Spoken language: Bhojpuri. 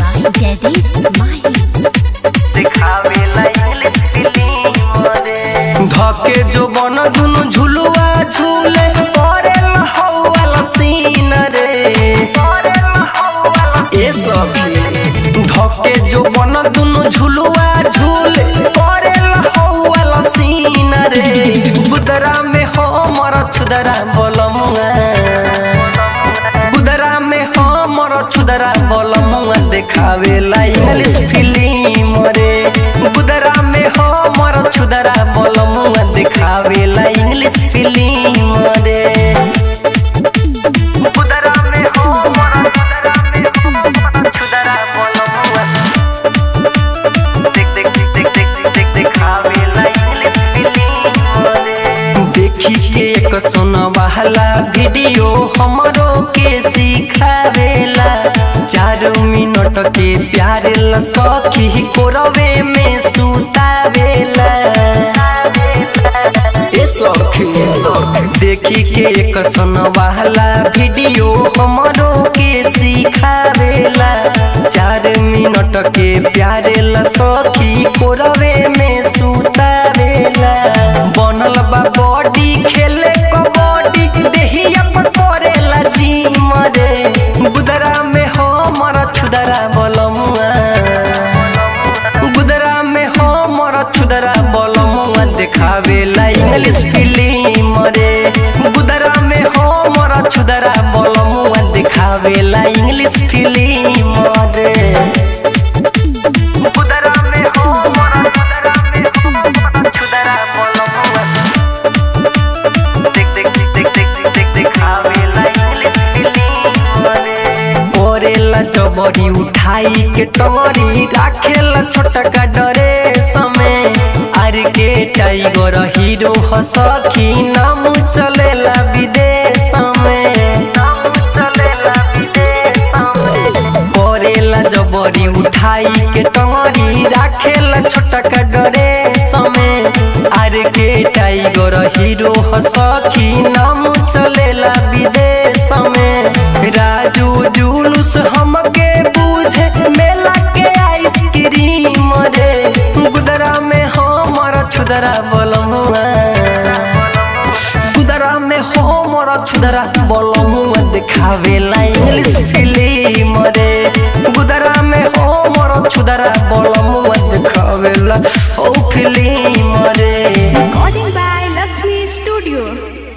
by Jadis Mahi. देखावेला इंग्लिश फिल्म रे धके जो बन दुनु झुलुआ झूले परेल हौवाला सीन रे ए सखी धके जो बन दुनु झुलुआ झूले परेल हौवाला सीन रे गुदरा में हमर छुदरा बोलमुआ गुदरा में हमर छुदरा बोलमुआ देखावेला इंग्लिश फिल्म रे गुदरा में हमर छुदरा बोलमुआ देखावेला इंग्लिश फिल्म रे गुदरा में हमर छुदरा बोलमुआ देख देख देख देख देख देखावेला इंग्लिश फिल्म रे देखी के एक सुनवाला वीडियो हमरो के सिखावेला चार मिनट के प्यारे ल सखी कोरवे में सुतावेला ए सखी देखी के एक सुनवाला वीडियो हमरो के सिखावेला चार मिनट के प्यारे ल सखी कोरवे में सुतावेला बनल बा बॉडी खेले कबड्डी देहिया पर करेला जिम रे गुदरा में हमर छुदरा बलमुआ गुदरा में हमर छुदरा बलमुआ देखावेला इंग्लिश फिल्म रे गुदरा में हमर छुदरा बलमुआ देखावेला इंग्लिश फिल्म रे गुदरा में हमर छुदरा बलमुआ देख देख देख देख देख देखावेला इंग्लिश फिल्म रे ओरेला जबरी उठाई के टंगरी राखेला छोटका डरे समय आर के टाइगर हीरो हसखी नाम चलेला विदेश में नाम चलेला विदेश में ओरेला जबरी उठाई के टंगरी राखेला छोटका डरे समय आर के टाइगर हीरो हसखी नाम चलेला विदेश में राजू जुलूस हमके बूझे मेला के आइसक्रीम रे गुदरा में हमर छुदरा बलमुआ गुदरा में हमर छुदरा बलमुआ देखावेला इंग्लिश फिल्म रे गुदरा में हमर छुदरा बलमुआ देखावेला ओ फिल्म रे Recording by Lakshmi Studio.